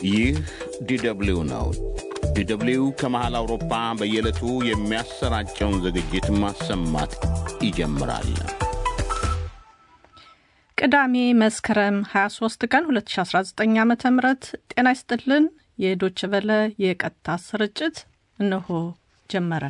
ይህ ዲደብሊው ነው። ዲደብሊው ከመሃል አውሮፓ በየዕለቱ የሚያሰራጨውን ዝግጅት ማሰማት ይጀምራል። ቅዳሜ መስከረም 23 ቀን 2019 ዓ ም ጤና ይስጥልን። የዶች በለ የቀጥታ ስርጭት እነሆ ጀመረ።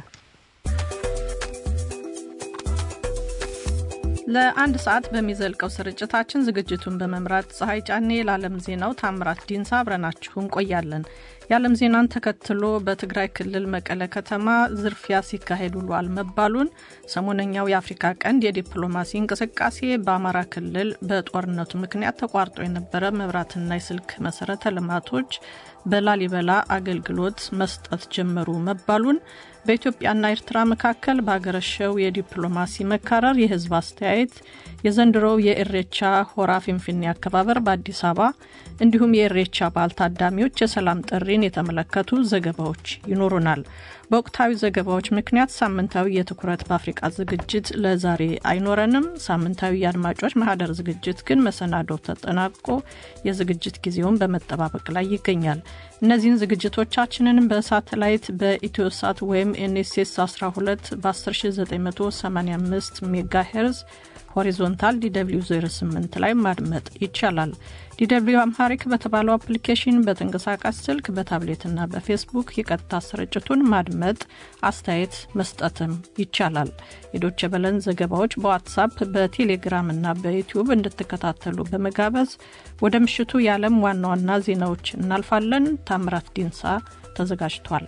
ለአንድ ሰዓት በሚዘልቀው ስርጭታችን ዝግጅቱን በመምራት ፀሐይ ጫኔ፣ ለዓለም ዜናው ታምራት ዲንሳ አብረናችሁ እንቆያለን። የዓለም ዜናን ተከትሎ በትግራይ ክልል መቀለ ከተማ ዝርፊያ ሲካሄድ ውሏል መባሉን፣ ሰሞነኛው የአፍሪካ ቀንድ የዲፕሎማሲ እንቅስቃሴ በአማራ ክልል በጦርነቱ ምክንያት ተቋርጦ የነበረ መብራትና የስልክ መሰረተ ልማቶች በላሊበላ አገልግሎት መስጠት ጀመሩ መባሉን፣ በኢትዮጵያና ኤርትራ መካከል በሀገረሸው የዲፕሎማሲ መካረር የህዝብ አስተያየት፣ የዘንድሮው የኢሬቻ ሆራ ፊንፊኔ አከባበር በአዲስ አበባ እንዲሁም የኢሬቻ በዓል ታዳሚዎች የሰላም ጥሪን የተመለከቱ ዘገባዎች ይኖሩናል። በወቅታዊ ዘገባዎች ምክንያት ሳምንታዊ የትኩረት በአፍሪቃ ዝግጅት ለዛሬ አይኖረንም። ሳምንታዊ የአድማጮች ማህደር ዝግጅት ግን መሰናዶው ተጠናቆ የዝግጅት ጊዜውን በመጠባበቅ ላይ ይገኛል። እነዚህን ዝግጅቶቻችንን በሳተላይት በኢትዮሳት ወይም ኤንኤስኤስ 12 በ10985 ሜጋ ሄርዝ ሆሪዞንታል ዲw 08 ላይ ማድመጥ ይቻላል። ዲw አምሃሪክ በተባለው አፕሊኬሽን በተንቀሳቃሽ ስልክ በታብሌትና በፌስቡክ የቀጥታ ስርጭቱን ማድመጥ፣ አስተያየት መስጠትም ይቻላል። የዶቼ በለን ዘገባዎች በዋትሳፕ በቴሌግራም እና በዩቲዩብ እንድትከታተሉ በመጋበዝ ወደ ምሽቱ የዓለም ዋና ዋና ዜናዎች እናልፋለን። ታምራት ዲንሳ ተዘጋጅቷል።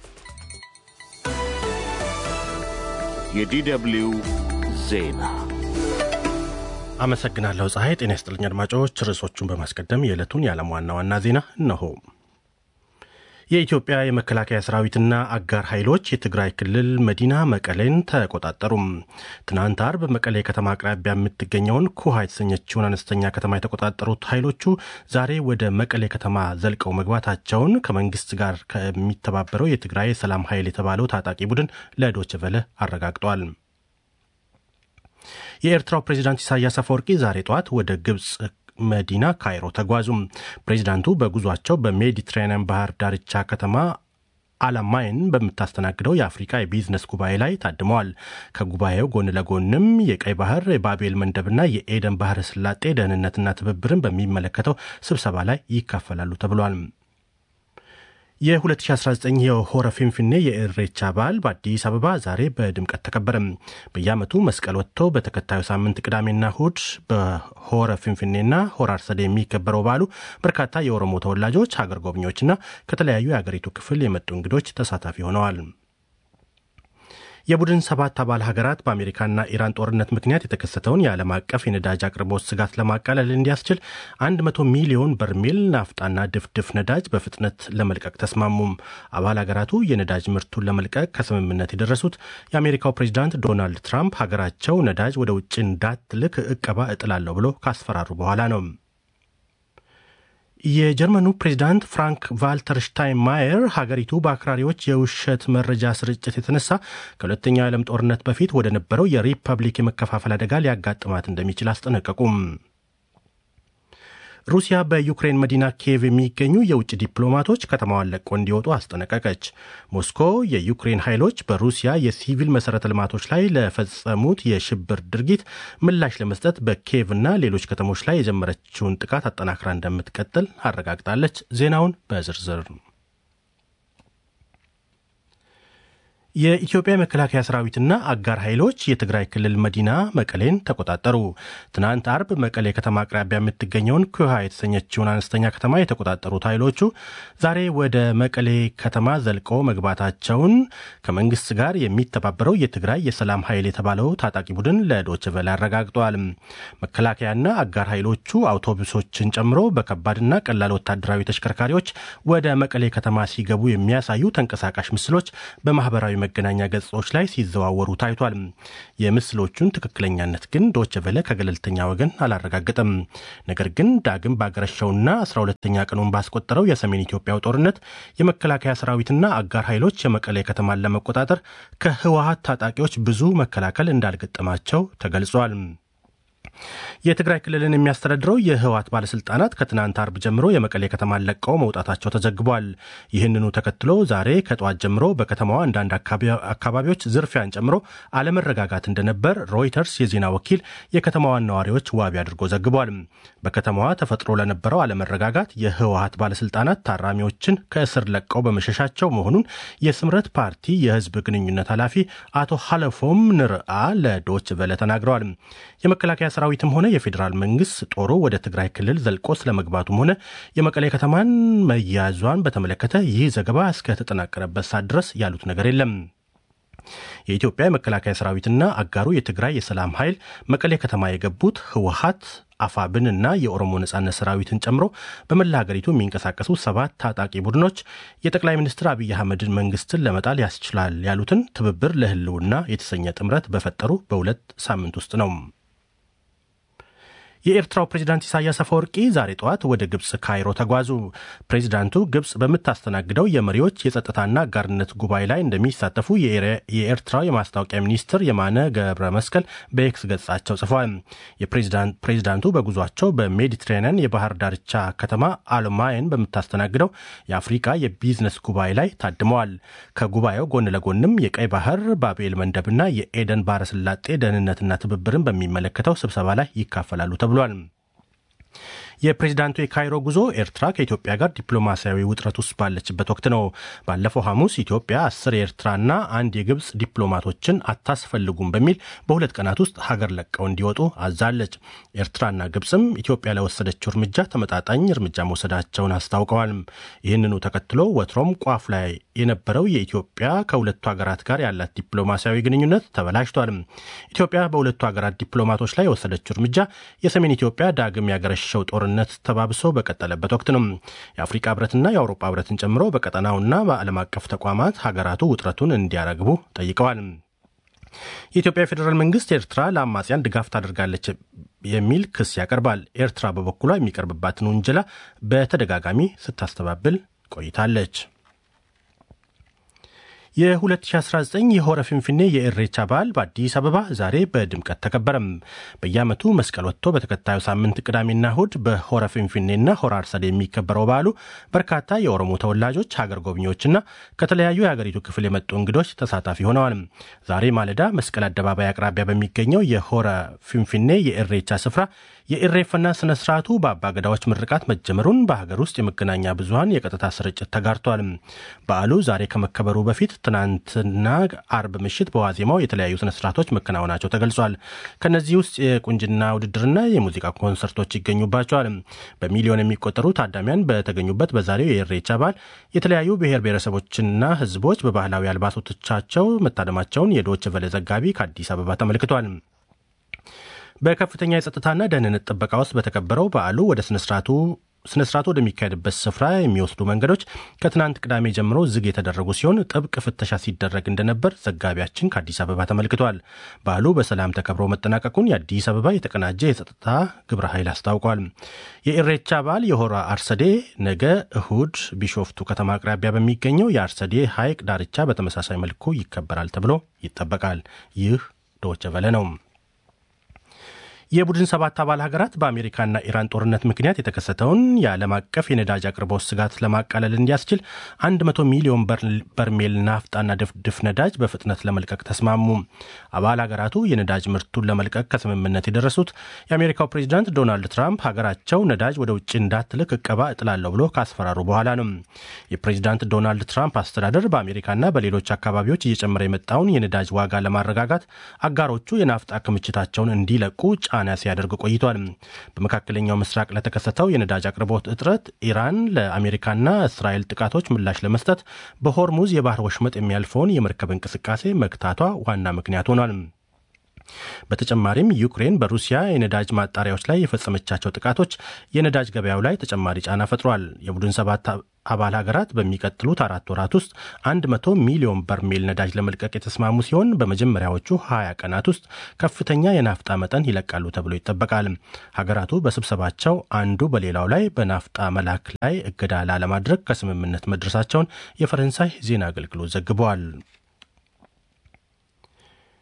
የዲደብሊው ዜና አመሰግናለሁ ፀሐይ። ጤና ይስጥልኝ አድማጮች። ርዕሶቹን በማስቀደም የዕለቱን የዓለም ዋና ዋና ዜና እነሆ። የኢትዮጵያ የመከላከያ ሰራዊትና አጋር ኃይሎች የትግራይ ክልል መዲና መቀሌን ተቆጣጠሩም። ትናንት አርብ መቀሌ ከተማ አቅራቢያ የምትገኘውን ኩሃ የተሰኘችውን አነስተኛ ከተማ የተቆጣጠሩት ኃይሎቹ ዛሬ ወደ መቀሌ ከተማ ዘልቀው መግባታቸውን ከመንግስት ጋር ከሚተባበረው የትግራይ ሰላም ኃይል የተባለው ታጣቂ ቡድን ለዶይቼ ቬለ አረጋግጧል። የኤርትራው ፕሬዚዳንት ኢሳያስ አፈወርቂ ዛሬ ጠዋት ወደ ግብፅ መዲና ካይሮ ተጓዙም። ፕሬዚዳንቱ በጉዟቸው በሜዲትራኒያን ባህር ዳርቻ ከተማ አላማይን በምታስተናግደው የአፍሪካ የቢዝነስ ጉባኤ ላይ ታድመዋል። ከጉባኤው ጎን ለጎንም የቀይ ባህር የባቤል መንደብና የኤደን ባህረ ስላጤ ደህንነትና ትብብርን በሚመለከተው ስብሰባ ላይ ይካፈላሉ ተብሏል። የ2019 የሆረ ፊንፊኔ የኢሬቻ በዓል በአዲስ አበባ ዛሬ በድምቀት ተከበረ። በየዓመቱ መስቀል ወጥቶ በተከታዩ ሳምንት ቅዳሜና እሁድ በሆረ ፊንፊኔና ሆረ አርሰዴ የሚከበረው በዓሉ በርካታ የኦሮሞ ተወላጆች፣ ሀገር ጎብኚዎችና ከተለያዩ የአገሪቱ ክፍል የመጡ እንግዶች ተሳታፊ ሆነዋል። የቡድን ሰባት አባል ሀገራት በአሜሪካና ኢራን ጦርነት ምክንያት የተከሰተውን የዓለም አቀፍ የነዳጅ አቅርቦት ስጋት ለማቃለል እንዲያስችል 100 ሚሊዮን በርሜል ናፍጣና ድፍድፍ ነዳጅ በፍጥነት ለመልቀቅ ተስማሙም። አባል ሀገራቱ የነዳጅ ምርቱን ለመልቀቅ ከስምምነት የደረሱት የአሜሪካው ፕሬዚዳንት ዶናልድ ትራምፕ ሀገራቸው ነዳጅ ወደ ውጭ እንዳትልክ እቀባ እጥላለሁ ብሎ ካስፈራሩ በኋላ ነው። የጀርመኑ ፕሬዚዳንት ፍራንክ ቫልተር ሽታይንማየር ሀገሪቱ በአክራሪዎች የውሸት መረጃ ስርጭት የተነሳ ከሁለተኛው የዓለም ጦርነት በፊት ወደ ነበረው የሪፐብሊክ የመከፋፈል አደጋ ሊያጋጥማት እንደሚችል አስጠነቀቁም። ሩሲያ በዩክሬን መዲና ኪየቭ የሚገኙ የውጭ ዲፕሎማቶች ከተማዋን ለቆ እንዲወጡ አስጠነቀቀች። ሞስኮ የዩክሬን ኃይሎች በሩሲያ የሲቪል መሠረተ ልማቶች ላይ ለፈጸሙት የሽብር ድርጊት ምላሽ ለመስጠት በኪየቭ እና ሌሎች ከተሞች ላይ የጀመረችውን ጥቃት አጠናክራ እንደምትቀጥል አረጋግጣለች። ዜናውን በዝርዝር የኢትዮጵያ የመከላከያ ሰራዊትና አጋር ኃይሎች የትግራይ ክልል መዲና መቀሌን ተቆጣጠሩ። ትናንት አርብ መቀሌ ከተማ አቅራቢያ የምትገኘውን ኩሃ የተሰኘችውን አነስተኛ ከተማ የተቆጣጠሩት ኃይሎቹ ዛሬ ወደ መቀሌ ከተማ ዘልቆ መግባታቸውን ከመንግስት ጋር የሚተባበረው የትግራይ የሰላም ኃይል የተባለው ታጣቂ ቡድን ለዶይቼ ቬለ አረጋግጧል። መከላከያና አጋር ኃይሎቹ አውቶቡሶችን ጨምሮ በከባድና ቀላል ወታደራዊ ተሽከርካሪዎች ወደ መቀሌ ከተማ ሲገቡ የሚያሳዩ ተንቀሳቃሽ ምስሎች በማህበራዊ መገናኛ ገጾች ላይ ሲዘዋወሩ ታይቷል። የምስሎቹን ትክክለኛነት ግን ዶይቼ ቬለ ከገለልተኛ ወገን አላረጋገጠም። ነገር ግን ዳግም ባገረሸውና 12ተኛ ቀኑን ባስቆጠረው የሰሜን ኢትዮጵያው ጦርነት የመከላከያ ሰራዊትና አጋር ኃይሎች የመቀሌ ከተማን ለመቆጣጠር ከህወሀት ታጣቂዎች ብዙ መከላከል እንዳልገጠማቸው ተገልጿል። የትግራይ ክልልን የሚያስተዳድረው የህወሓት ባለስልጣናት ከትናንት አርብ ጀምሮ የመቀሌ ከተማን ለቀው መውጣታቸው ተዘግቧል። ይህንኑ ተከትሎ ዛሬ ከጠዋት ጀምሮ በከተማዋ አንዳንድ አካባቢዎች ዝርፊያን ጨምሮ አለመረጋጋት እንደነበር ሮይተርስ የዜና ወኪል የከተማዋን ነዋሪዎች ዋቢ አድርጎ ዘግቧል። በከተማዋ ተፈጥሮ ለነበረው አለመረጋጋት የህወሓት ባለስልጣናት ታራሚዎችን ከእስር ለቀው በመሸሻቸው መሆኑን የስምረት ፓርቲ የህዝብ ግንኙነት ኃላፊ አቶ ሀለፎም ንርአ ለዶች ቨለ ተናግረዋል። የመከላከያ ሰራዊትም ሆነ የፌዴራል መንግስት ጦሩ ወደ ትግራይ ክልል ዘልቆ ስለመግባቱም ሆነ የመቀሌ ከተማን መያዟን በተመለከተ ይህ ዘገባ እስከተጠናቀረበት ሰዓት ድረስ ያሉት ነገር የለም። የኢትዮጵያ የመከላከያ ሰራዊትና አጋሩ የትግራይ የሰላም ኃይል መቀሌ ከተማ የገቡት ህወሓት አፋብንና የኦሮሞ ነጻነት ሰራዊትን ጨምሮ በመላ ሀገሪቱ የሚንቀሳቀሱ ሰባት ታጣቂ ቡድኖች የጠቅላይ ሚኒስትር አብይ አህመድን መንግስትን ለመጣል ያስችላል ያሉትን ትብብር ለህልውና የተሰኘ ጥምረት በፈጠሩ በሁለት ሳምንት ውስጥ ነው። የኤርትራው ፕሬዚዳንት ኢሳያስ አፈወርቂ ዛሬ ጠዋት ወደ ግብፅ ካይሮ ተጓዙ። ፕሬዚዳንቱ ግብፅ በምታስተናግደው የመሪዎች የጸጥታና አጋርነት ጉባኤ ላይ እንደሚሳተፉ የኤርትራው የማስታወቂያ ሚኒስትር የማነ ገብረ መስቀል በኤክስ ገጻቸው ጽፏል። ፕሬዚዳንቱ በጉዟቸው በሜዲትራኒያን የባህር ዳርቻ ከተማ አልማየን በምታስተናግደው የአፍሪቃ የቢዝነስ ጉባኤ ላይ ታድመዋል። ከጉባኤው ጎን ለጎንም የቀይ ባህር ባቤል መንደብና የኤደን ባህረ ሰላጤ ደህንነትና ትብብርን በሚመለከተው ስብሰባ ላይ ይካፈላሉ ተብሏል። የፕሬዚዳንቱ የካይሮ ጉዞ ኤርትራ ከኢትዮጵያ ጋር ዲፕሎማሲያዊ ውጥረት ውስጥ ባለችበት ወቅት ነው። ባለፈው ሐሙስ ኢትዮጵያ አስር የኤርትራና አንድ የግብፅ ዲፕሎማቶችን አታስፈልጉም በሚል በሁለት ቀናት ውስጥ ሀገር ለቀው እንዲወጡ አዛለች። ኤርትራና ግብፅም ኢትዮጵያ ለወሰደችው እርምጃ ተመጣጣኝ እርምጃ መውሰዳቸውን አስታውቀዋል። ይህንኑ ተከትሎ ወትሮም ቋፍ ላይ የነበረው የኢትዮጵያ ከሁለቱ ሀገራት ጋር ያላት ዲፕሎማሲያዊ ግንኙነት ተበላሽቷል። ኢትዮጵያ በሁለቱ ሀገራት ዲፕሎማቶች ላይ የወሰደችው እርምጃ የሰሜን ኢትዮጵያ ዳግም ያገረሸው ጦር ጦርነት ተባብሶ በቀጠለበት ወቅት ነው። የአፍሪካ ህብረትና የአውሮፓ ህብረትን ጨምሮ በቀጠናውና በዓለም አቀፍ ተቋማት ሀገራቱ ውጥረቱን እንዲያረግቡ ጠይቀዋል። የኢትዮጵያ ፌዴራል መንግስት ኤርትራ ለአማጽያን ድጋፍ ታደርጋለች የሚል ክስ ያቀርባል። ኤርትራ በበኩሏ የሚቀርብባትን ውንጀላ በተደጋጋሚ ስታስተባብል ቆይታለች። የ2019 የሆረ ፊንፊኔ የኢሬቻ በዓል በአዲስ አበባ ዛሬ በድምቀት ተከበረም። በየዓመቱ መስቀል ወጥቶ በተከታዩ ሳምንት ቅዳሜና እሁድ በሆረ ፊንፊኔና ሆረ አርሰዴ የሚከበረው በዓሉ በርካታ የኦሮሞ ተወላጆች፣ ሀገር ጎብኚዎችና ከተለያዩ የሀገሪቱ ክፍል የመጡ እንግዶች ተሳታፊ ሆነዋል። ዛሬ ማለዳ መስቀል አደባባይ አቅራቢያ በሚገኘው የሆረ ፊንፊኔ የኢሬቻ ስፍራ የኢሬፈና ስነ ስርዓቱ በአባገዳዎች ምርቃት መጀመሩን በሀገር ውስጥ የመገናኛ ብዙኃን የቀጥታ ስርጭት ተጋርቷል። በዓሉ ዛሬ ከመከበሩ በፊት ትናንትና አርብ ምሽት በዋዜማው የተለያዩ ስነ ስርዓቶች መከናወናቸው ተገልጿል። ከእነዚህ ውስጥ የቁንጅና ውድድርና የሙዚቃ ኮንሰርቶች ይገኙባቸዋል። በሚሊዮን የሚቆጠሩ ታዳሚያን በተገኙበት በዛሬው የኢሬቻ በዓል የተለያዩ ብሔር ብሔረሰቦችና ሕዝቦች በባህላዊ አልባሶቶቻቸው መታደማቸውን የዶይቼ ቬለ ዘጋቢ ከአዲስ አበባ ተመልክቷል። በከፍተኛ የጸጥታና ደህንነት ጥበቃ ውስጥ በተከበረው በዓሉ ወደ ስነስርዓቱ ስነስርዓቱ ወደሚካሄድበት ስፍራ የሚወስዱ መንገዶች ከትናንት ቅዳሜ ጀምሮ ዝግ የተደረጉ ሲሆን ጥብቅ ፍተሻ ሲደረግ እንደነበር ዘጋቢያችን ከአዲስ አበባ ተመልክቷል። በዓሉ በሰላም ተከብሮ መጠናቀቁን የአዲስ አበባ የተቀናጀ የጸጥታ ግብረ ኃይል አስታውቋል። የኢሬቻ በዓል የሆራ አርሰዴ ነገ እሁድ ቢሾፍቱ ከተማ አቅራቢያ በሚገኘው የአርሰዴ ሐይቅ ዳርቻ በተመሳሳይ መልኩ ይከበራል ተብሎ ይጠበቃል። ይህ ዶይቼ ቬለ ነው። የቡድን ሰባት አባል ሀገራት በአሜሪካና ኢራን ጦርነት ምክንያት የተከሰተውን የዓለም አቀፍ የነዳጅ አቅርቦት ስጋት ለማቃለል እንዲያስችል 100 ሚሊዮን በርሜል ናፍጣና ድፍድፍ ነዳጅ በፍጥነት ለመልቀቅ ተስማሙ። አባል ሀገራቱ የነዳጅ ምርቱን ለመልቀቅ ከስምምነት የደረሱት የአሜሪካው ፕሬዚዳንት ዶናልድ ትራምፕ ሀገራቸው ነዳጅ ወደ ውጭ እንዳትልክ እቀባ እጥላለሁ ብሎ ካስፈራሩ በኋላ ነው። የፕሬዚዳንት ዶናልድ ትራምፕ አስተዳደር በአሜሪካና በሌሎች አካባቢዎች እየጨመረ የመጣውን የነዳጅ ዋጋ ለማረጋጋት አጋሮቹ የናፍጣ ክምችታቸውን እንዲለቁ ጫና ሲያደርግ ቆይቷል። በመካከለኛው ምስራቅ ለተከሰተው የነዳጅ አቅርቦት እጥረት ኢራን ለአሜሪካና እስራኤል ጥቃቶች ምላሽ ለመስጠት በሆርሙዝ የባህር ወሽመጥ የሚያልፈውን የመርከብ እንቅስቃሴ መግታቷ ዋና ምክንያት ሆኗል። በተጨማሪም ዩክሬን በሩሲያ የነዳጅ ማጣሪያዎች ላይ የፈጸመቻቸው ጥቃቶች የነዳጅ ገበያው ላይ ተጨማሪ ጫና ፈጥሯል። የቡድን ሰባት አባል ሀገራት በሚቀጥሉት አራት ወራት ውስጥ 100 ሚሊዮን በርሜል ነዳጅ ለመልቀቅ የተስማሙ ሲሆን በመጀመሪያዎቹ 20 ቀናት ውስጥ ከፍተኛ የናፍጣ መጠን ይለቃሉ ተብሎ ይጠበቃል። ሀገራቱ በስብሰባቸው አንዱ በሌላው ላይ በናፍጣ መላክ ላይ እገዳ ላለማድረግ ከስምምነት መድረሳቸውን የፈረንሳይ ዜና አገልግሎት ዘግበዋል።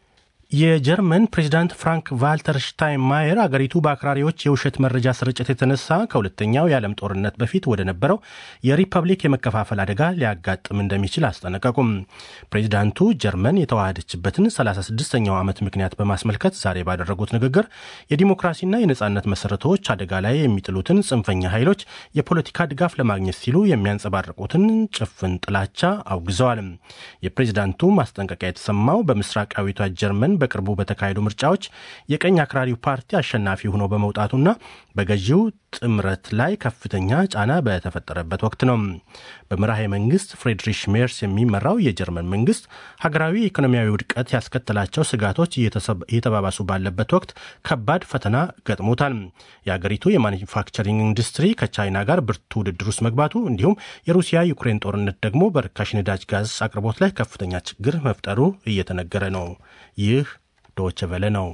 የጀርመን ፕሬዚዳንት ፍራንክ ቫልተር ሽታይንማየር አገሪቱ በአክራሪዎች የውሸት መረጃ ስርጭት የተነሳ ከሁለተኛው የዓለም ጦርነት በፊት ወደ ነበረው የሪፐብሊክ የመከፋፈል አደጋ ሊያጋጥም እንደሚችል አስጠነቀቁም። ፕሬዚዳንቱ ጀርመን የተዋሃደችበትን 36ኛው ዓመት ምክንያት በማስመልከት ዛሬ ባደረጉት ንግግር የዲሞክራሲና የነጻነት መሰረቶች አደጋ ላይ የሚጥሉትን ጽንፈኛ ኃይሎች የፖለቲካ ድጋፍ ለማግኘት ሲሉ የሚያንጸባርቁትን ጭፍን ጥላቻ አውግዘዋል። የፕሬዚዳንቱ ማስጠንቀቂያ የተሰማው በምስራቃዊቷ ጀርመን በቅርቡ በተካሄዱ ምርጫዎች የቀኝ አክራሪው ፓርቲ አሸናፊ ሆኖ በመውጣቱና በገዢው ጥምረት ላይ ከፍተኛ ጫና በተፈጠረበት ወቅት ነው። በመራሄ መንግስት ፍሬድሪሽ ሜርስ የሚመራው የጀርመን መንግስት ሀገራዊ ኢኮኖሚያዊ ውድቀት ያስከተላቸው ስጋቶች እየተባባሱ ባለበት ወቅት ከባድ ፈተና ገጥሞታል። የአገሪቱ የማኒፋክቸሪንግ ኢንዱስትሪ ከቻይና ጋር ብርቱ ውድድር ውስጥ መግባቱ እንዲሁም የሩሲያ ዩክሬን ጦርነት ደግሞ በርካሽ ነዳጅ ጋዝ አቅርቦት ላይ ከፍተኛ ችግር መፍጠሩ እየተነገረ ነው። ይህ ዶች ቨለ ነው።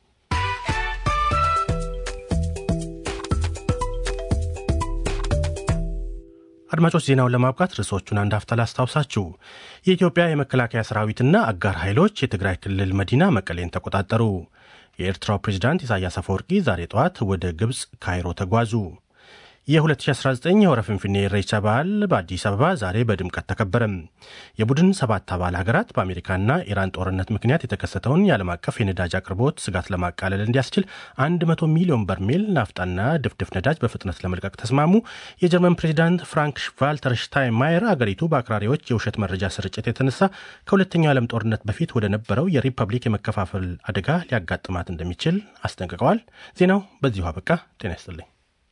አድማጮች ዜናውን ለማብቃት ርዕሶቹን አንድ አፍታ ላስታውሳችሁ። የኢትዮጵያ የመከላከያ ሰራዊትና አጋር ኃይሎች የትግራይ ክልል መዲና መቀሌን ተቆጣጠሩ። የኤርትራው ፕሬዚዳንት ኢሳያስ አፈወርቂ ዛሬ ጠዋት ወደ ግብፅ ካይሮ ተጓዙ። የ2019 የወረ ፍንፍኔ ኢሬቻ በዓል በአዲስ አበባ ዛሬ በድምቀት ተከበረ። የቡድን ሰባት አባል ሀገራት በአሜሪካና ኢራን ጦርነት ምክንያት የተከሰተውን የዓለም አቀፍ የነዳጅ አቅርቦት ስጋት ለማቃለል እንዲያስችል 100 ሚሊዮን በርሜል ናፍጣና ድፍድፍ ነዳጅ በፍጥነት ለመልቀቅ ተስማሙ። የጀርመን ፕሬዚዳንት ፍራንክ ቫልተር ሽታይንማየር አገሪቱ በአክራሪዎች የውሸት መረጃ ስርጭት የተነሳ ከሁለተኛው የዓለም ጦርነት በፊት ወደ ነበረው የሪፐብሊክ የመከፋፈል አደጋ ሊያጋጥማት እንደሚችል አስጠንቅቀዋል። ዜናው በዚሁ አበቃ። ጤና ይስጥልኝ።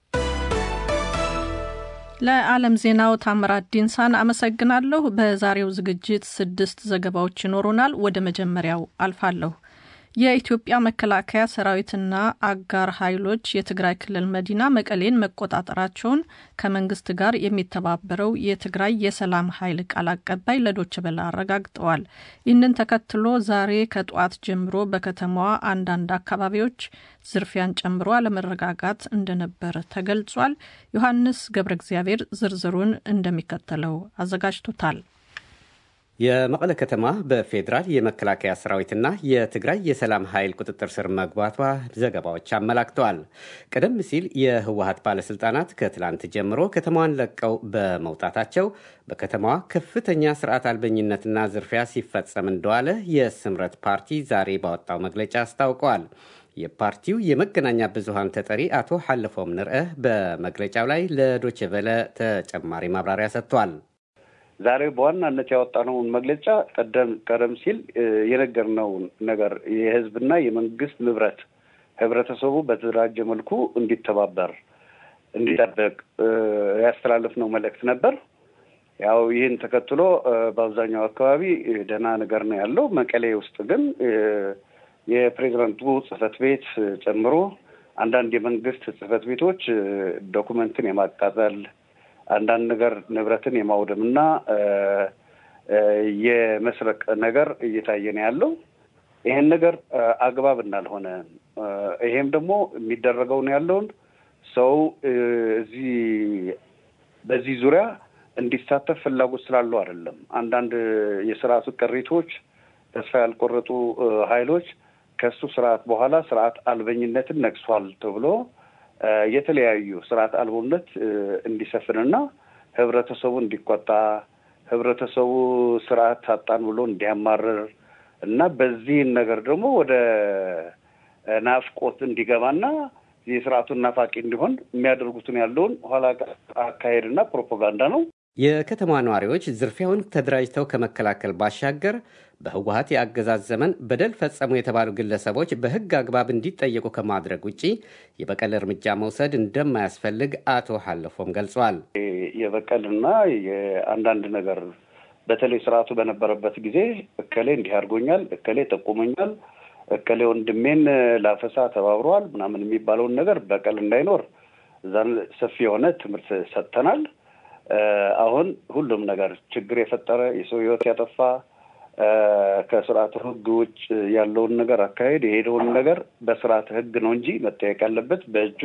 ለዓለም ዜናው ታምራት ዲንሳን አመሰግናለሁ። በዛሬው ዝግጅት ስድስት ዘገባዎች ይኖሩናል። ወደ መጀመሪያው አልፋለሁ። የኢትዮጵያ መከላከያ ሰራዊትና አጋር ኃይሎች የትግራይ ክልል መዲና መቀሌን መቆጣጠራቸውን ከመንግስት ጋር የሚተባበረው የትግራይ የሰላም ኃይል ቃል አቀባይ ለዶች በላ አረጋግጠዋል። ይህንን ተከትሎ ዛሬ ከጠዋት ጀምሮ በከተማዋ አንዳንድ አካባቢዎች ዝርፊያን ጨምሮ አለመረጋጋት እንደነበረ ተገልጿል። ዮሐንስ ገብረ እግዚአብሔር ዝርዝሩን እንደሚከተለው አዘጋጅቶታል። የመቀለ ከተማ በፌዴራል የመከላከያ ሰራዊትና የትግራይ የሰላም ኃይል ቁጥጥር ስር መግባቷ ዘገባዎች አመላክተዋል። ቀደም ሲል የህወሀት ባለስልጣናት ከትላንት ጀምሮ ከተማዋን ለቀው በመውጣታቸው በከተማዋ ከፍተኛ ስርዓት አልበኝነትና ዝርፊያ ሲፈጸም እንደዋለ የስምረት ፓርቲ ዛሬ ባወጣው መግለጫ አስታውቀዋል። የፓርቲው የመገናኛ ብዙሃን ተጠሪ አቶ ሐለፎም ንርአ በመግለጫው ላይ ለዶችቨለ ተጨማሪ ማብራሪያ ሰጥቷል። ዛሬ በዋናነት ያወጣነውን መግለጫ ቀደም ቀደም ሲል የነገርነውን ነገር የህዝብና የመንግስት ንብረት ህብረተሰቡ በተደራጀ መልኩ እንዲተባበር እንዲጠበቅ ያስተላለፍነው መልእክት ነበር። ያው ይህን ተከትሎ በአብዛኛው አካባቢ ደህና ነገር ነው ያለው። መቀሌ ውስጥ ግን የፕሬዚዳንቱ ጽህፈት ቤት ጨምሮ አንዳንድ የመንግስት ጽህፈት ቤቶች ዶኩመንትን የማቃጠል አንዳንድ ነገር ንብረትን የማውደም እና የመስረቅ ነገር እየታየ ነው ያለው። ይሄን ነገር አግባብ እንዳልሆነ ይሄም ደግሞ የሚደረገው ነው ያለውን ሰው እዚህ በዚህ ዙሪያ እንዲሳተፍ ፍላጎት ስላለው አይደለም። አንዳንድ የስርዓቱ ቅሪቶች ተስፋ ያልቆረጡ ኃይሎች ከሱ ስርዓት በኋላ ስርዓት አልበኝነትን ነቅሷል ተብሎ የተለያዩ ስርዓት አልቦነት እንዲሰፍንና ህብረተሰቡ እንዲቆጣ ህብረተሰቡ ስርዓት ታጣን ብሎ እንዲያማርር እና በዚህን ነገር ደግሞ ወደ ናፍቆት እንዲገባና የስርዓቱን ናፋቂ እንዲሆን የሚያደርጉትን ያለውን ኋላ አካሄድና ፕሮፓጋንዳ ነው። የከተማ ነዋሪዎች ዝርፊያውን ተደራጅተው ከመከላከል ባሻገር በህወሀት የአገዛዝ ዘመን በደል ፈጸሙ የተባሉ ግለሰቦች በህግ አግባብ እንዲጠየቁ ከማድረግ ውጭ የበቀል እርምጃ መውሰድ እንደማያስፈልግ አቶ ሀለፎም ገልጿል። የበቀልና የአንዳንድ ነገር በተለይ ስርዓቱ በነበረበት ጊዜ እከሌ እንዲህ አድርጎኛል፣ እከሌ ጠቁመኛል፣ እከሌ ወንድሜን ላፈሳ ተባብረዋል ምናምን የሚባለውን ነገር በቀል እንዳይኖር እዛን ሰፊ የሆነ ትምህርት ሰጥተናል። አሁን ሁሉም ነገር ችግር የፈጠረ የሰው ህይወት ያጠፋ ከስርዓተ ህግ ውጭ ያለውን ነገር አካሄድ የሄደውን ነገር በስርዓተ ህግ ነው እንጂ መጠየቅ ያለበት በእጁ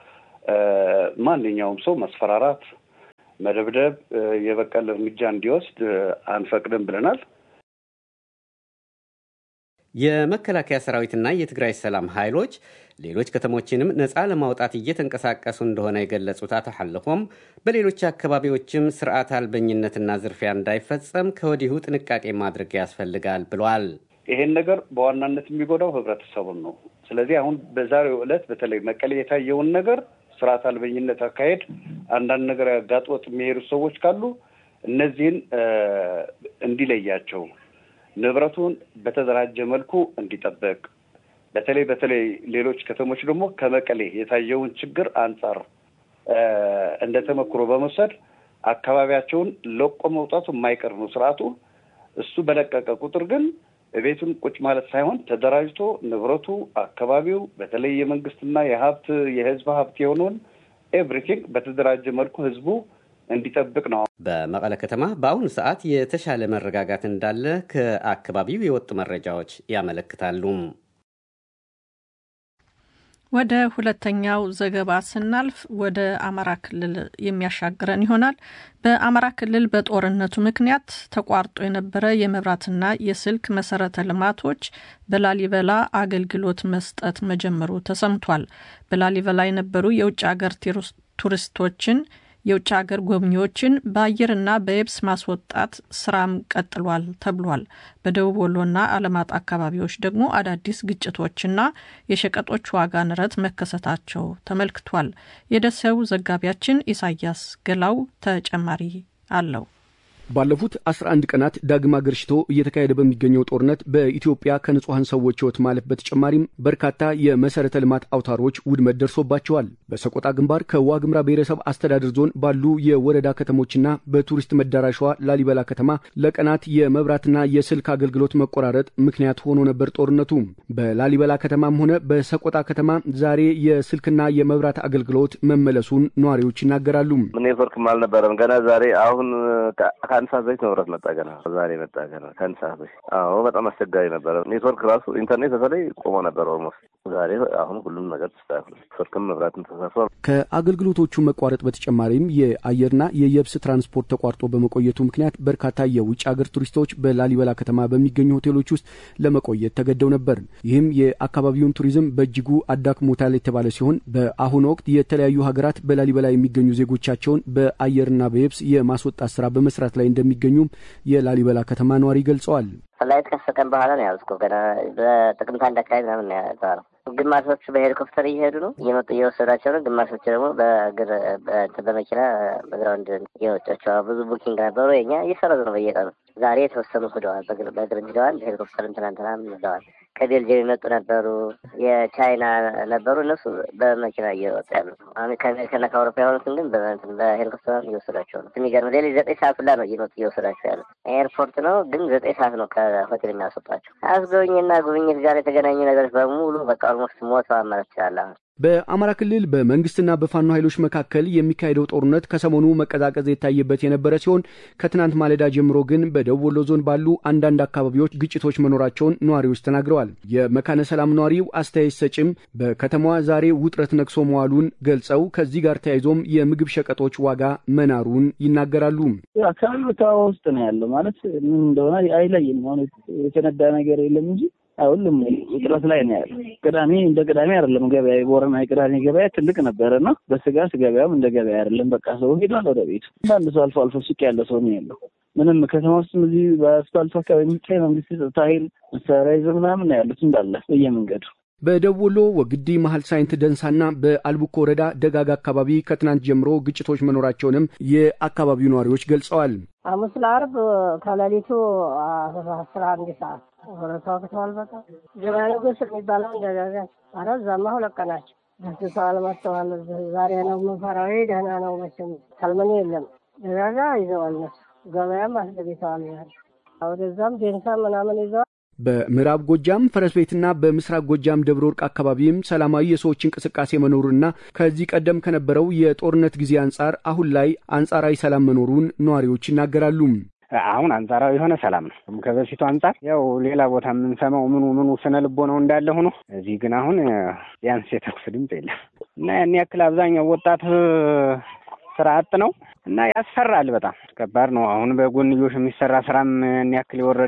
ማንኛውም ሰው መስፈራራት፣ መደብደብ፣ የበቀል እርምጃ እንዲወስድ አንፈቅድም ብለናል። የመከላከያ ሰራዊትና የትግራይ ሰላም ኃይሎች ሌሎች ከተሞችንም ነፃ ለማውጣት እየተንቀሳቀሱ እንደሆነ የገለጹት አቶ ሐለፎም በሌሎች አካባቢዎችም ስርዓት አልበኝነትና ዝርፊያ እንዳይፈጸም ከወዲሁ ጥንቃቄ ማድረግ ያስፈልጋል ብለዋል። ይሄን ነገር በዋናነት የሚጎዳው ህብረተሰቡን ነው። ስለዚህ አሁን በዛሬው ዕለት በተለይ መቀሌ የታየውን ነገር ስርዓት አልበኝነት አካሄድ አንዳንድ ነገር ያጋጥወጥ የሚሄዱ ሰዎች ካሉ እነዚህን እንዲለያቸው ንብረቱን በተደራጀ መልኩ እንዲጠበቅ በተለይ በተለይ ሌሎች ከተሞች ደግሞ ከመቀሌ የታየውን ችግር አንጻር እንደ ተመክሮ በመውሰድ አካባቢያቸውን ለቆ መውጣቱ የማይቀር ነው ስርዓቱ። እሱ በለቀቀ ቁጥር ግን ቤቱን ቁጭ ማለት ሳይሆን ተደራጅቶ ንብረቱ፣ አካባቢው በተለይ የመንግስትና የሀብት የህዝብ ሀብት የሆነውን ኤቭሪቲንግ በተደራጀ መልኩ ህዝቡ እንዲጠብቅ ነው። በመቀለ ከተማ በአሁኑ ሰዓት የተሻለ መረጋጋት እንዳለ ከአካባቢው የወጡ መረጃዎች ያመለክታሉ። ወደ ሁለተኛው ዘገባ ስናልፍ ወደ አማራ ክልል የሚያሻግረን ይሆናል። በአማራ ክልል በጦርነቱ ምክንያት ተቋርጦ የነበረ የመብራትና የስልክ መሰረተ ልማቶች በላሊበላ አገልግሎት መስጠት መጀመሩ ተሰምቷል። በላሊበላ የነበሩ የውጭ ሀገር ቱሪስቶችን የውጭ ሀገር ጎብኚዎችን በአየርና በየብስ ማስወጣት ስራም ቀጥሏል ተብሏል። በደቡብ ወሎና አለማጣ አካባቢዎች ደግሞ አዳዲስ ግጭቶችና የሸቀጦች ዋጋ ንረት መከሰታቸው ተመልክቷል። የደሴው ዘጋቢያችን ኢሳያስ ገላው ተጨማሪ አለው። ባለፉት 11 ቀናት ዳግም አገርሽቶ እየተካሄደ በሚገኘው ጦርነት በኢትዮጵያ ከንጹሐን ሰዎች ሕይወት ማለፍ በተጨማሪም በርካታ የመሰረተ ልማት አውታሮች ውድመት ደርሶባቸዋል። በሰቆጣ ግንባር ከዋግምራ ብሔረሰብ አስተዳደር ዞን ባሉ የወረዳ ከተሞችና በቱሪስት መዳረሻዋ ላሊበላ ከተማ ለቀናት የመብራትና የስልክ አገልግሎት መቆራረጥ ምክንያት ሆኖ ነበር ጦርነቱ። በላሊበላ ከተማም ሆነ በሰቆጣ ከተማ ዛሬ የስልክና የመብራት አገልግሎት መመለሱን ነዋሪዎች ይናገራሉ። ኔትወርክም አልነበረም ገና ዛሬ አሁን ከአንድ ሰዓት በፊት መብራት መጣ። ገና ዛሬ መጣ። ገና ከአንድ ሰዓት በፊት። አዎ በጣም አስቸጋሪ ነበረ። ኔትወርክ ራሱ ኢንተርኔት በተለይ ቆሞ ነበር ኦልሞስት። ዛሬ አሁን ሁሉም ነገር ተስተካክሏል። ስልክም መብራትም ተሳስሯል። ከአገልግሎቶቹ መቋረጥ በተጨማሪም የአየርና የየብስ ትራንስፖርት ተቋርጦ በመቆየቱ ምክንያት በርካታ የውጭ ሀገር ቱሪስቶች በላሊበላ ከተማ በሚገኙ ሆቴሎች ውስጥ ለመቆየት ተገደው ነበር። ይህም የአካባቢውን ቱሪዝም በእጅጉ አዳክሞታል የተባለ ሲሆን በአሁኑ ወቅት የተለያዩ ሀገራት በላሊበላ የሚገኙ ዜጎቻቸውን በአየርና በየብስ የማስወጣት ስራ በመስራት ላይ እንደሚገኙም የላሊበላ ከተማ ነዋሪ ገልጸዋል። ፍላይት ከሰቀን በኋላ ነው ያዝኩ። ገና በጥቅምት አንድ አካባቢ ምናምን ነው የተባለው። ግማሾቹ በሄሊኮፕተር እየሄዱ ነው እየመጡ እየወሰዷቸው ነው። ግማሾቹ ደግሞ በእግር በመኪና በግራውንድ እየወጫቸው ብዙ ቡኪንግ ነበሩ። የኛ እየሰረዙ ነው በየቀኑ። ዛሬ የተወሰኑ ሂደዋል፣ በእግር ሂደዋል። ሄሊኮፕተርም ትናንትናም ሂደዋል። ከቤልጅየም የመጡ ነበሩ፣ የቻይና ነበሩ። እነሱ በመኪና እየወጡ ያሉ አሁን ከአሜሪካና ከአውሮፓ የሆኑትን ግን በሄሊኮፕተር እየወሰዷቸው ነው። የሚገርም ሌሊት ዘጠኝ ሰዓት ሁላ ነው እየመጡ እየወሰዷቸው ያሉ። ኤርፖርት ነው ግን ዘጠኝ ሰዓት ነው ከሆቴል የሚያስወጣቸው። አስጎብኝና ጉብኝት ጋር የተገናኙ ነገሮች በሙሉ በቃ ኦልሞስት ሞተዋል ማለት ይችላል። አሁን በአማራ ክልል በመንግስትና በፋኖ ኃይሎች መካከል የሚካሄደው ጦርነት ከሰሞኑ መቀዛቀዝ የታየበት የነበረ ሲሆን ከትናንት ማለዳ ጀምሮ ግን በደቡብ ወሎ ዞን ባሉ አንዳንድ አካባቢዎች ግጭቶች መኖራቸውን ነዋሪዎች ተናግረዋል። የመካነ ሰላም ነዋሪው አስተያየት ሰጭም በከተማዋ ዛሬ ውጥረት ነግሶ መዋሉን ገልጸው ከዚህ ጋር ተያይዞም የምግብ ሸቀጦች ዋጋ መናሩን ይናገራሉ። አካባቢ ቦታዋ ውስጥ ነው ያለው ማለት ምን እንደሆነ አይለይም። አሁን የተነዳ ነገር የለም እንጂ ሁሉም ውጥረት ላይ ነው ያለው። ቅዳሜ እንደ ቅዳሜ አይደለም ገበያ። የቦረና የቅዳሜ ገበያ ትልቅ ነበረ እና በስጋት ገበያም እንደ ገበያ አይደለም። በቃ ሰው ሄዷል ወደ ቤቱ። አንዳንድ ሰው አልፎ አልፎ ሱቅ ያለ ሰው ነው ያለው። ምንም ከተማ ውስጥ እዚህ በአስፋልቱ አካባቢ የሚታይ መንግስት የጸጥታ ኃይል መሳሪያ ይዘው ምናምን ነው ያሉት እንዳለ በየመንገዱ በደቡብ ወሎ ወግዲ መሀል ሳይንት ደንሳና በአልቡኮ ወረዳ ደጋጋ አካባቢ ከትናንት ጀምሮ ግጭቶች መኖራቸውንም የአካባቢው ነዋሪዎች ገልጸዋል። ሐሙስ ለዓርብ ከሌሊቱ አስራ አንድ ሰዓት ሁለታው ከተዋል በቃ ገበያ ንጉስ የሚባለው ደጋጋ አረ እዛማ ሁለት ቀናቸው ደስሰዋል መጥተዋል። ዛሬ ነው መፈራዊ ደህና ነው መቼም ሰልመኔ የለም ደጋጋ ይዘዋል እነሱ ገበያም አስገብተዋል። ወደዛም ዴንሳ ምናምን ይዘዋል። በምዕራብ ጎጃም ፈረስ ቤትና በምስራቅ ጎጃም ደብረ ወርቅ አካባቢም ሰላማዊ የሰዎች እንቅስቃሴ መኖሩና ከዚህ ቀደም ከነበረው የጦርነት ጊዜ አንጻር አሁን ላይ አንጻራዊ ሰላም መኖሩን ነዋሪዎች ይናገራሉ። አሁን አንጻራዊ የሆነ ሰላም ነው። ከበፊቱ አንጻር ያው ሌላ ቦታ የምንሰማው ምኑ ምኑ ስነ ልቦ ነው እንዳለ ሆኖ እዚህ ግን አሁን ቢያንስ የተኩስ ድምፅ የለም እና ያን ያክል አብዛኛው ወጣት ስራ አጥ ነው እና ያስፈራል። በጣም ከባድ ነው። አሁን በጎንዮሽ የሚሰራ ስራም ያን ያክል የወረደ ነው።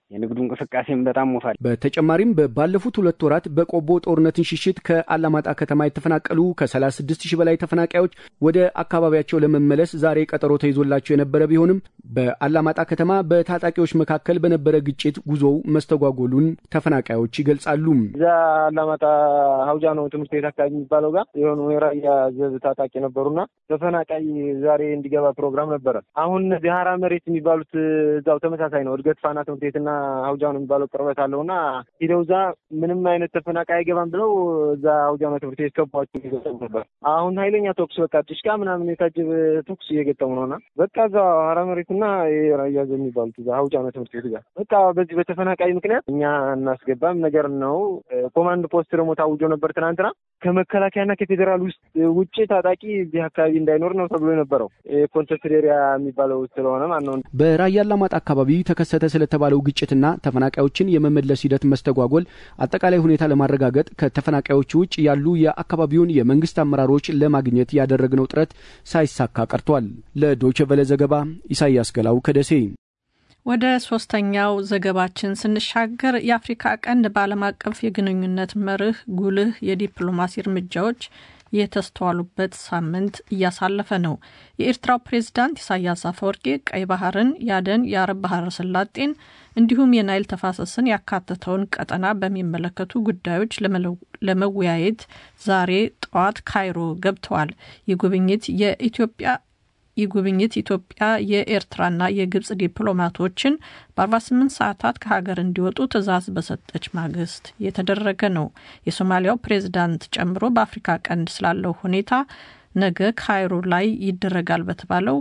የንግዱ እንቅስቃሴም በጣም ሞቷል። በተጨማሪም ባለፉት ሁለት ወራት በቆቦ ጦርነትን ሽሽት ከአላማጣ ከተማ የተፈናቀሉ ከ36 ሺህ በላይ ተፈናቃዮች ወደ አካባቢያቸው ለመመለስ ዛሬ ቀጠሮ ተይዞላቸው የነበረ ቢሆንም በአላማጣ ከተማ በታጣቂዎች መካከል በነበረ ግጭት ጉዞው መስተጓጎሉን ተፈናቃዮች ይገልጻሉ። እዛ አላማጣ ሀውጃ ነው ትምህርት ቤት አካባቢ የሚባለው ጋር የሆኑ የራያ ዘብ ታጣቂ ነበሩና ተፈናቃይ ዛሬ እንዲገባ ፕሮግራም ነበረ። አሁን እነዚህ ሀራ መሬት የሚባሉት እዛው ተመሳሳይ ነው። እድገት ፋና ትምህርት ቤትና ሀውጃ ነው የሚባለው ቅርበት አለውና ሂደው እዛ ምንም አይነት ተፈናቃይ አይገባም ብለው እዛ ሀውጃ ነው ትምህርት ቤት ከቧቸው እየገጠሙ ነበር። አሁን ኃይለኛ ተኩስ በቃ ጭሽቃ ምናምን የታጀበ ተኩስ እየገጠሙ ነውና በቃ እዛ ሀራ መሬትና የራያ ዘብ የሚባሉት እዛ ሀውጃ ነው ትምህርት ቤት ጋር በቃ በዚህ በተፈናቃይ ምክንያት እኛ እናስገባም ነገር ነው። ኮማንድ ፖስት ደግሞ ታውጆ ነበር ትናንትና ከመከላከያና ከፌዴራል ውስጥ ውጭ ታጣቂ እዚህ አካባቢ እንዳይኖር ነው ተብሎ የነበረው ኮንተስትድ ኤሪያ የሚባለው ስለሆነ ማለት ነው። በራያ አላማጣ አካባቢ ተከሰተ ስለተባለው ግጭትና ተፈናቃዮችን የመመለስ ሂደት መስተጓጎል አጠቃላይ ሁኔታ ለማረጋገጥ ከተፈናቃዮቹ ውጭ ያሉ የአካባቢውን የመንግስት አመራሮች ለማግኘት ያደረግነው ጥረት ሳይሳካ ቀርቷል። ለዶይቼ ቬለ ዘገባ ኢሳያስ ገላው ከደሴ። ወደ ሶስተኛው ዘገባችን ስንሻገር የአፍሪካ ቀንድ በዓለም አቀፍ የግንኙነት መርህ ጉልህ የዲፕሎማሲ እርምጃዎች የተስተዋሉበት ሳምንት እያሳለፈ ነው። የኤርትራው ፕሬዝዳንት ኢሳያስ አፈወርቂ ቀይ ባህርን፣ ያደን፣ የአረብ ባህረ ሰላጤን እንዲሁም የናይል ተፋሰስን ያካተተውን ቀጠና በሚመለከቱ ጉዳዮች ለመወያየት ዛሬ ጠዋት ካይሮ ገብተዋል። ይህ ጉብኝት የኢትዮጵያ ይህ ጉብኝት ኢትዮጵያ የኤርትራና የግብጽ ዲፕሎማቶችን በ48 ሰዓታት ከሀገር እንዲወጡ ትዕዛዝ በሰጠች ማግስት የተደረገ ነው። የሶማሊያው ፕሬዝዳንት ጨምሮ በአፍሪካ ቀንድ ስላለው ሁኔታ ነገ ካይሮ ላይ ይደረጋል በተባለው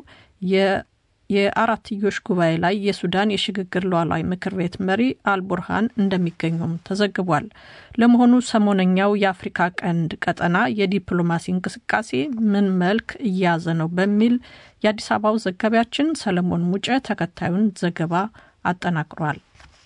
የአራትዮሽ ጉባኤ ላይ የሱዳን የሽግግር ሉዓላዊ ምክር ቤት መሪ አልቡርሃን እንደሚገኙም ተዘግቧል። ለመሆኑ ሰሞነኛው የአፍሪካ ቀንድ ቀጠና የዲፕሎማሲ እንቅስቃሴ ምን መልክ እየያዘ ነው? በሚል የአዲስ አበባው ዘጋቢያችን ሰለሞን ሙጨ ተከታዩን ዘገባ አጠናቅሯል።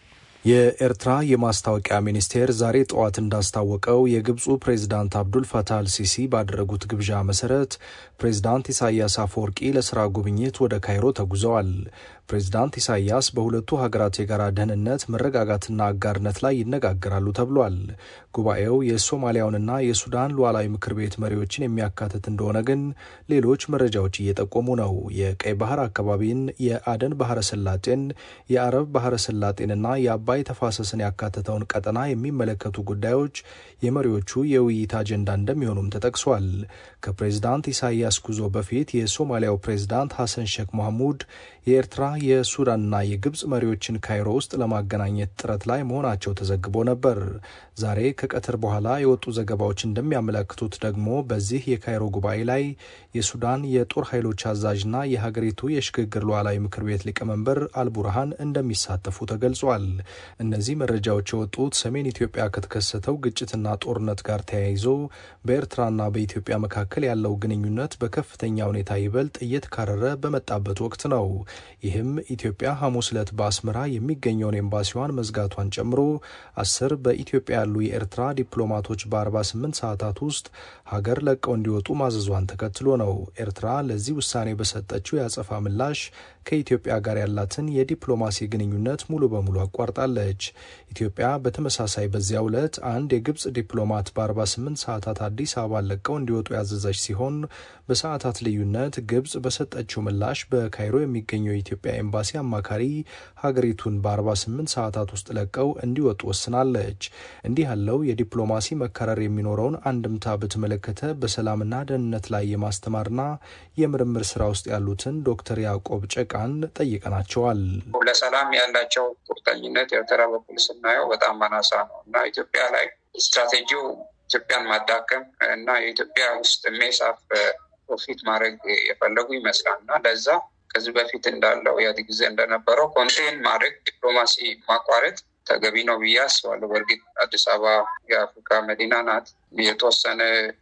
የኤርትራ የማስታወቂያ ሚኒስቴር ዛሬ ጠዋት እንዳስታወቀው የግብፁ ፕሬዚዳንት አብዱል ፈታህ አልሲሲ ባደረጉት ግብዣ መሰረት ፕሬዚዳንት ኢሳያስ አፈወርቂ ለስራ ጉብኝት ወደ ካይሮ ተጉዘዋል። ፕሬዚዳንት ኢሳያስ በሁለቱ ሀገራት የጋራ ደህንነት፣ መረጋጋትና አጋርነት ላይ ይነጋገራሉ ተብሏል። ጉባኤው የሶማሊያውንና የሱዳን ሉዓላዊ ምክር ቤት መሪዎችን የሚያካትት እንደሆነ ግን ሌሎች መረጃዎች እየጠቆሙ ነው። የቀይ ባህር አካባቢን፣ የአደን ባህረ ሰላጤን፣ የአረብ ባህረ ሰላጤንና የአባይ ተፋሰስን ያካተተውን ቀጠና የሚመለከቱ ጉዳዮች የመሪዎቹ የውይይት አጀንዳ እንደሚሆኑም ተጠቅሷል። ከፕሬዚዳንት ኢሳያስ ጉዞ በፊት የሶማሊያው ፕሬዚዳንት ሐሰን ሼክ መሐሙድ የኤርትራ የሱዳንና የግብፅ መሪዎችን ካይሮ ውስጥ ለማገናኘት ጥረት ላይ መሆናቸው ተዘግቦ ነበር። ዛሬ ከቀትር በኋላ የወጡ ዘገባዎች እንደሚያመለክቱት ደግሞ በዚህ የካይሮ ጉባኤ ላይ የሱዳን የጦር ኃይሎች አዛዥና የሀገሪቱ የሽግግር ሉዓላዊ ምክር ቤት ሊቀመንበር አልቡርሃን እንደሚሳተፉ ተገልጿል። እነዚህ መረጃዎች የወጡት ሰሜን ኢትዮጵያ ከተከሰተው ግጭትና ጦርነት ጋር ተያይዞ በኤርትራና በኢትዮጵያ መካከል ያለው ግንኙነት በከፍተኛ ሁኔታ ይበልጥ እየተካረረ በመጣበት ወቅት ነው። ይህም ኢትዮጵያ ሐሙስ ዕለት በአስመራ የሚገኘውን ኤምባሲዋን መዝጋቷን ጨምሮ አስር በኢትዮጵያ ያሉ የኤርትራ ዲፕሎማቶች በ48 ሰዓታት ውስጥ ሀገር ለቀው እንዲወጡ ማዘዟን ተከትሎ ነው። ኤርትራ ለዚህ ውሳኔ በሰጠችው የአጸፋ ምላሽ ከኢትዮጵያ ጋር ያላትን የዲፕሎማሲ ግንኙነት ሙሉ በሙሉ አቋርጣለች። ኢትዮጵያ በተመሳሳይ በዚያው ዕለት አንድ የግብፅ ዲፕሎማት በ48 ሰዓታት አዲስ አበባ ለቀው እንዲወጡ ያዘዘች ሲሆን በሰዓታት ልዩነት ግብፅ በሰጠችው ምላሽ በካይሮ የሚገኘው የኢትዮጵያ ኤምባሲ አማካሪ ሀገሪቱን በ48 ሰዓታት ውስጥ ለቀው እንዲወጡ ወስናለች። እንዲህ ያለው የዲፕሎማሲ መካረር የሚኖረውን አንድምታ በተመለከተ በሰላምና ደህንነት ላይ የማስተማርና የምርምር ስራ ውስጥ ያሉትን ዶክተር ያዕቆብ ጨቃን ጠይቀናቸዋል። ለሰላም ያላቸው ቁርጠኝነት ኤርትራ በኩል ስናየው በጣም አናሳ ነው እና ኢትዮጵያ ላይ ስትራቴጂው ኢትዮጵያን ማዳከም እና የኢትዮጵያ ውስጥ ሜሳፍ ፕሮፊት ማድረግ የፈለጉ ይመስላል እና ለዛ ከዚህ በፊት እንዳለው ኢህአዴግ ጊዜ እንደነበረው ኮንቴን ማድረግ ዲፕሎማሲ ማቋረጥ ተገቢ ነው ብዬ አስባለሁ። በእርግጥ አዲስ አበባ የአፍሪካ መዲና ናት። የተወሰነ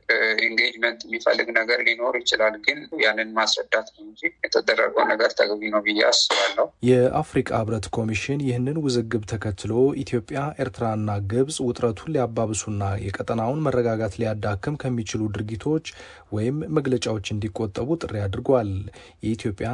ኢንጌጅመንት የሚፈልግ ነገር ሊኖር ይችላል። ግን ያንን ማስረዳት ነው እንጂ የተደረገው ነገር ተገቢ ነው ብዬ አስባለሁ። የአፍሪቃ ህብረት ኮሚሽን ይህንን ውዝግብ ተከትሎ ኢትዮጵያ፣ ኤርትራና ግብጽ ውጥረቱን ሊያባብሱና የቀጠናውን መረጋጋት ሊያዳክም ከሚችሉ ድርጊቶች ወይም መግለጫዎች እንዲቆጠቡ ጥሪ አድርጓል። የኢትዮጵያ